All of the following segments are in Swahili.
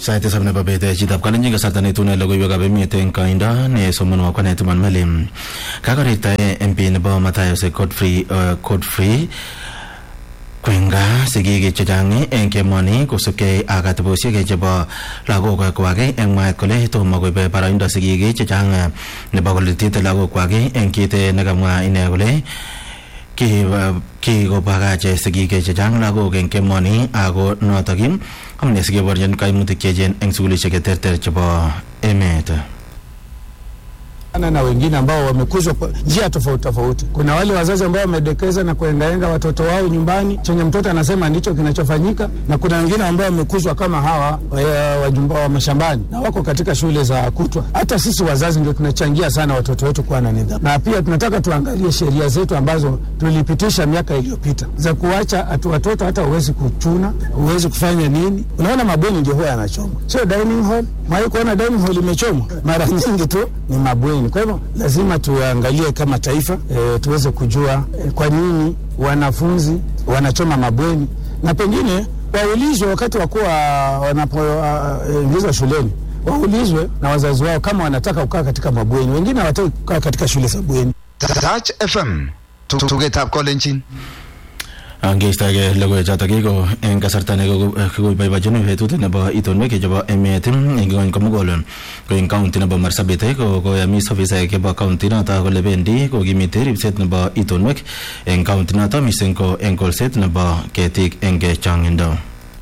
sait tisab nebo bet chitab kalenjin kasarta netune logoiwekab emet eng koindo nesomonwo kwanet Iman Malim kakorirtae MP nebo Matayos Godfrey uh, Godfrey kwenga sigik chechang eng kemoni kosubkei ak atebosiek chebo lagok kwak eng mwaet kole tomo koibe boroindo sigik chechang nebo koletit lagok kwak eng kit nekamwa ine kole kikobakach sigik chechang lagok eng kemoni ako notok amune sikeborchin kaimutik cheechen eng sukulishek cheterter chebo emet na wengine ambao wamekuzwa kwa njia tofauti tofauti. Kuna wale wazazi ambao wamedekeza na kuengaenga watoto wao nyumbani, chenye mtoto anasema ndicho kinachofanyika, na kuna wengine ambao wamekuzwa kama hawa wajumba wa mashambani na wako katika shule za kutwa. Hata sisi wazazi ndio tunachangia sana watoto wetu kuwa na nidhamu, na pia tunataka tuangalie sheria zetu ambazo tulipitisha miaka iliyopita za kuacha atu watoto hata huwezi kuchuna, huwezi kufanya nini. Unaona, mabweni ndio huwa yanachomwa, sio dining hall. Mwai kuona dining hall imechomwa? Mara nyingi tu ni mabweni. Kwa hivyo lazima tuangalie kama taifa e, tuweze kujua e, kwa nini wanafunzi wanachoma mabweni na pengine waulizwe wakati wa kuwa wanapoingizwa uh, shuleni waulizwe na wazazi wao kama wanataka kukaa katika mabweni. Wengine hawataki kukaa katika shule za bweni. Touch FM tugetab kolenjin angeistoege logoiwechotok ko eng kasarta nekikoboibochin betut nebo itonwek chebo emet eng ngony komugul ko eng kaunti nebo marsabit ko koyamis ofisaek chebo kaunti noto kole bendi kokimite ripset nebo itonwek eng kaunti noto mising ko eng kolset nebo ketik eng changindo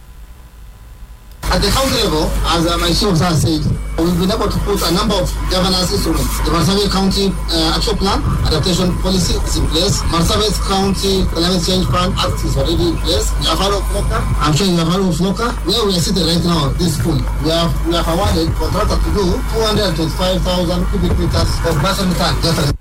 At the county level, as uh, my chief officer said, we've been able to put a number of governance instruments. The Marsabit County uh, Action Plan, Adaptation Policy is in place. Marsabit County Climate Change Plan Act is already in place. We have heard of FLOCA. I'm sure you have heard of FLOCA. Where we are sitting right now, this school, we have, we have awarded contractor to do 225,000 cubic meters of basal methane.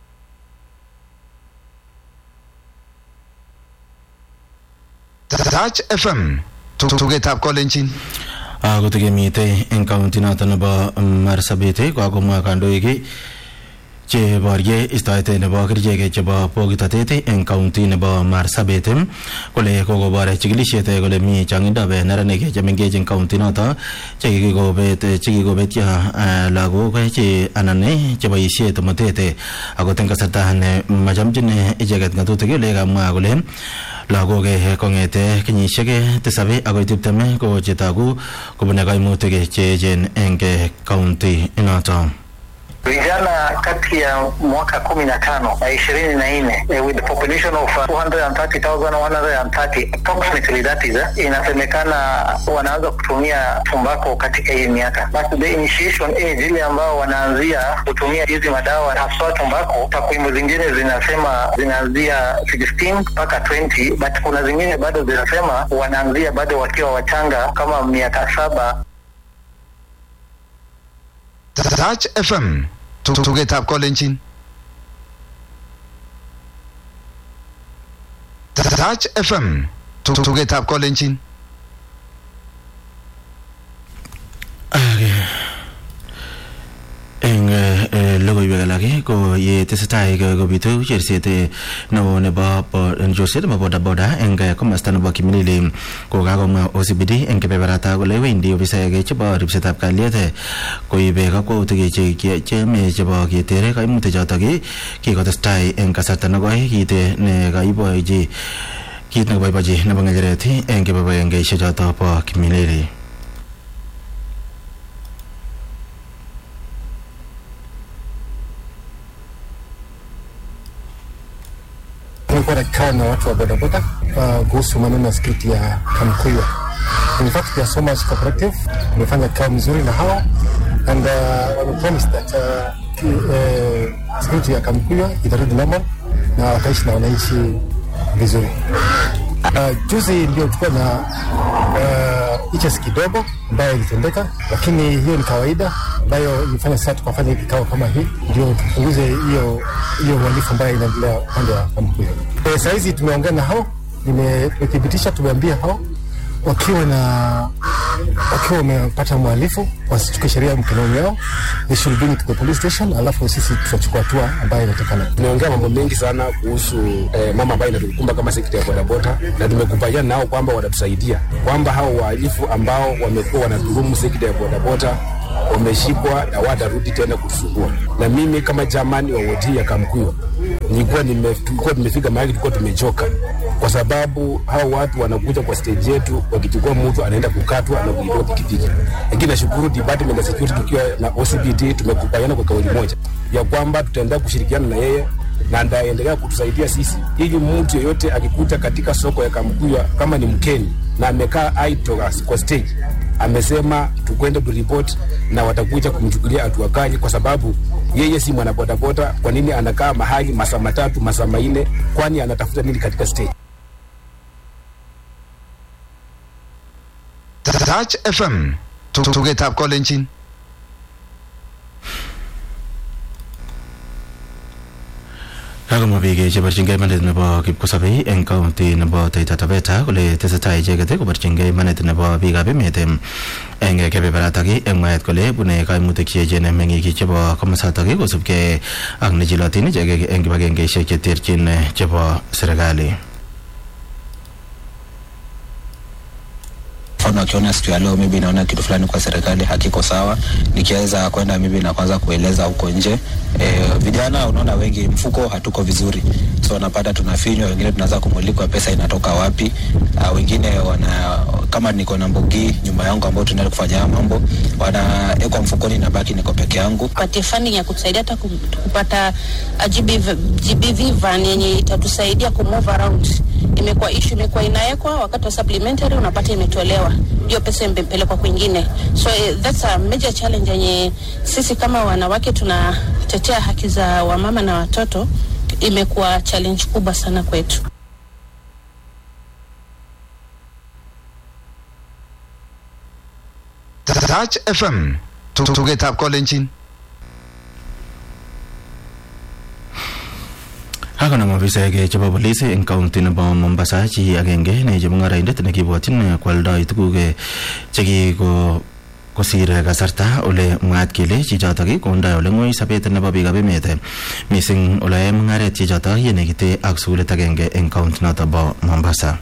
Touch FM tugetab kolenjin kotikemite eng kaunti noto nebo marsabit kokakomwa kandoik cheborye istoet nebo kerichek chebo bokitotet eng kaunti nebo marsabit kole kokobor chikilisiet kole mi changindab neranik chemengech eng kaunti noto chekikobet chekikobetyo lagok che anan cheboisie tomotet akot eng kasarta ne machamchin icheket ngatutik ole kamwa kole lagok kongete kenyisiek tisab akoi tiptem ko chetogu kobune kaimutik cheechen eng kaunti inoto vijana kati ya mwaka kumi na tano na ishirini na nne with the population of uh, 230,130 approximately that is uh, inasemekana wanaanza kutumia tumbako katika hii miaka but the initiation age ile ambao wanaanzia kutumia hizi madawa haswa tumbako takwimu zingine zinasema zinaanzia 16 mpaka 20 but kuna zingine bado zinasema wanaanzia bado wakiwa wachanga kama miaka saba Touch FM tugetab kolenjin Touch FM tugetab kolenjin eng logoiwek alak ko ye tesetai kobitu cherset neo nebo chorset nebo bodaboda eng komasta nebo kimilili ko kakomwa OCPD eng kebeberata kole wendi ofisaek chebo ripsetab kalyet koibe kakwautik cheme chebo keter kaimutik chotok kikotestai eng kasarta nekoi kit ne kaibochi kit nekoboibochi nebo ngecheret eng kebeberengeshek chotok bo kimilili tumekuwa na kikao na watu wa bodaboda uh, kuhusu maneno ya skripti ya Kamkuywa. In fact, they are so much cooperative. Tumefanya kikao mzuri na hawa and uh, wame promise that uh, ki, uh, skripti ya Kamkuywa itarudi normal na wataishi na wananchi vizuri. Uh, juzi ndio tulikuwa na uh, iches kidogo ambayo ilitendeka, lakini hiyo ni kawaida ambayo ilifanya sasa tukafanya hii kikao kama hii, ndio tupunguze hiyo hiyo uhalifu ambayo inaendelea upande wa Kamkuya. E, saa hizi tumeongea na hao, tumethibitisha, tumeambia hao wakiwa na wakiwa wamepata mhalifu wasichukue sheria mkononi yao, they should bring it to the police station, alafu sisi tutachukua hatua ambayo inatakana. Tumeongea mambo mengi sana kuhusu eh, mama ambayo inatukumba kama sekta ya bodaboda, na tumekubaliana nao kwamba watatusaidia kwamba hao wahalifu ambao wamekuwa wanadhulumu sekta ya bodaboda wameshikwa na watarudi tena kutusumbua. Na mimi kama jamani wa wodi ya Kamkuyo nilikuwa nime, tulikuwa tumefika mahali tulikuwa tumechoka, kwa sababu hao watu wanakuja kwa stage yetu, wakichukua mtu anaenda kukatwa na kuitoa pikipiki. Lakini nashukuru department ya security tukiwa na OCPD tumekubaliana kwa kauli moja ya kwamba tutaendelea kushirikiana na yeye na ndaendelea kutusaidia sisi, ili mtu yeyote akikuta katika soko ya Kamkuya kama ni mkeni na amekaa idle kwa stage amesema tukwende kuripoti na watakuja kumchukulia hatua kali, kwa sababu yeye si mwanabodaboda. Kwa nini anakaa mahali masaa matatu masaa manne? Kwani anatafuta nini katika stage? Touch FM tugetab kolenjin kakomwa biik cheborchingei imanit nebo kipkosabei eng kaunti nebo Taita Taveta kole tesetai icheket koborchingei imanit nebo biikab emet eng kebeberatak eng mwaet kole bune kaimutik cheechen meng'ik chebo komosatak kosubkei ak nechilotin icheket eng kibagengeisiek cheterchin chebo serikali mfano akiona siku ya leo maybe naona kitu fulani kwa serikali hakiko sawa, nikiweza kwenda maybe na kwanza kueleza huko nje e, vijana unaona wengi mfuko hatuko vizuri, so unapata tunafinywa, wengine tunaanza kumulikwa pesa inatoka wapi. Uh, wengine wana kama niko na mbugi nyumba yangu ambao tunaenda kufanya mambo, wanaekwa mfukoni, nabaki niko peke yangu. Patie funding ya kutusaidia hata kupata GBV, GBV van yenye itatusaidia ku move around. Imekuwa issue, imekuwa inawekwa wakati wa supplementary, unapata imetolewa hiyo pesa imepelekwa kwingine, so uh, that's a major challenge yenye sisi kama wanawake tunatetea haki za wamama na watoto, imekuwa challenge kubwa sana kwetu. Touch FM tugetab kolenjin Kakonam ofisaek chebo polis eng kaunti nebo Mombasa chi agenge ne chemung'araindet nekibwotyin kwoldoi tuguk chekiko kosir kasarta ole mwaat kele chichotok kondoi ole ng'oi sobet nebo biikab emet mising ole yoe mung'aret chichotok yenekite ak sukulit agenge eng kaunti noto bo Mombasa.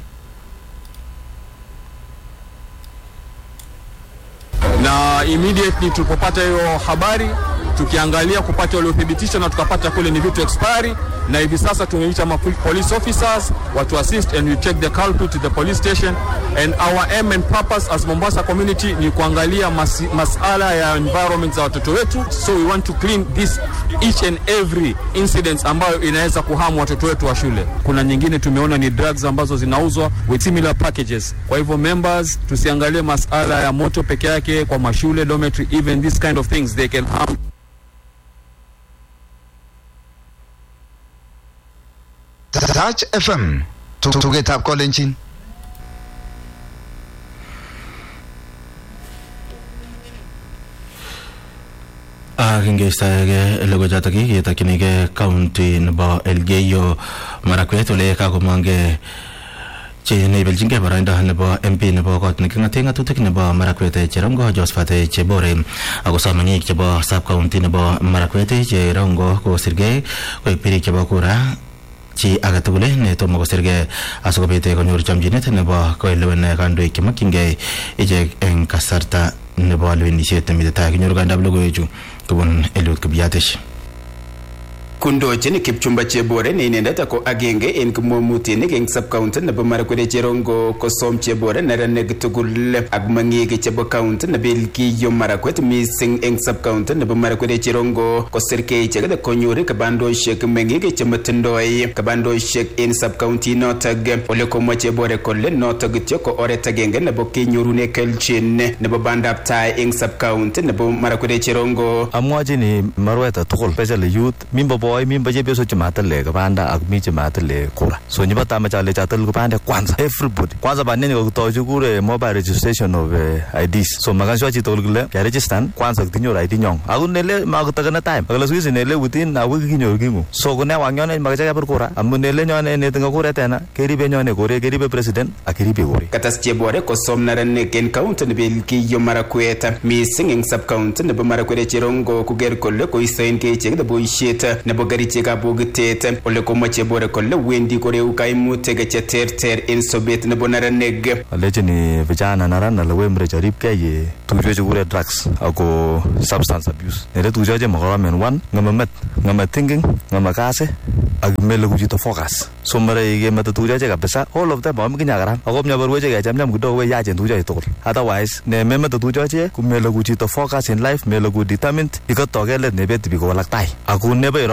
na immediately tulipopata hiyo habari tukiangalia kupata ule uthibitisho na tukapata kule ni vitu expiry, na hivi sasa tumeita ma police officers watu assist and we take the culprit to the police station and our aim and purpose as Mombasa community ni kuangalia mas, masala ya environment za watoto wetu, so we want to clean this each and every incidents ambayo inaweza kuhamu watoto wetu wa shule. Kuna nyingine tumeona ni drugs ambazo zinauzwa with similar packages. Kwa hivyo members, tusiangalie masala ya moto peke yake kwa mashule dormitory, even this kind of things they can harm Touch FM tugetab kolenjin ak ingeistoege logochotok ketokchinigei county nebo Elgeyo Marakwet ole kakomongei che neibelchingei boroindo nebo MP nebo kot neking'ate ng'atutik nebo Marakwet Cherongo Josephat Chebore ako meng'ik chebo sub county nebo Marakwet Cherongo kosirgei koek birik chebo kura chi age tugul netomo kosirgei asikobit konyor chomchinet nebo koelewen kandoik chemokyingei ichek eng kasarta nebo lewenisiet nemitei tai kinyoru kandab logoiwechu kobun Eliud Kibiatich kondochin Kipchumba Chebore ne inendet ko agenge en kimwomutinik eng subcounty nebo Marakwet Cherongo kosom Chebore neranik tugul ak meng'ik chebo county nebo Elgeyo Marakwet mising eng subcounty nebo Marakwet Cherongo kosirkei icheket konyor kabandoshek meng'ik chematindoi kabandoshek en subcounty notok ole komwa Chebore kole notok kityo ko oret agenge nebo kenyorune kelchin nebo bandab tai eng subcounty nebo Marakwet Cherongo amwachini Marweta tugul especially youth mimbo koi mi chepyosok chematile kipanda ak mi chematile kura so nyipo tamache ale chatil kipande kwanza everybody kwanza baneni kokitoi chukure mobile registration of uh, IDs so makaswa chitugul kole keregistan kwanza kitinyoru ID nyong ako nele makotakene time akole siku hizi nele within a week kinyoru kingu so kune wanyone makache kepir kura amu nele nyone netinye kuret tena keribe nyone kore keribe president ak keribe kore katas chebore kosom neranik en kaunti nebo Elgeyo Marakwet mising eng subcounty nebo Marakwet Cherongo koker kole koistoengei icheket boisiet nebo kerichekab bokitet ole komwa chebore kole wendi koreu kaimutik cheterter en sobet nebo neranik alechini vijana naran ale wemre charipkei ye tugukcho chekure drugs ako substance abuse nere tugukcho che makoromen one ng'eme met ng'eme thinking ng'eme kasi ak meleku chito focus so mara ikemete tugukcho che kabisa all of them makikinye karam ako mnyabarweche kechamcham kidogo we yachen tugukcho tugul otherwise ne memete tugukcho che kumeleku chito focus in life meleku determined ikotokei let nebeti biik kowalak tai ako nebo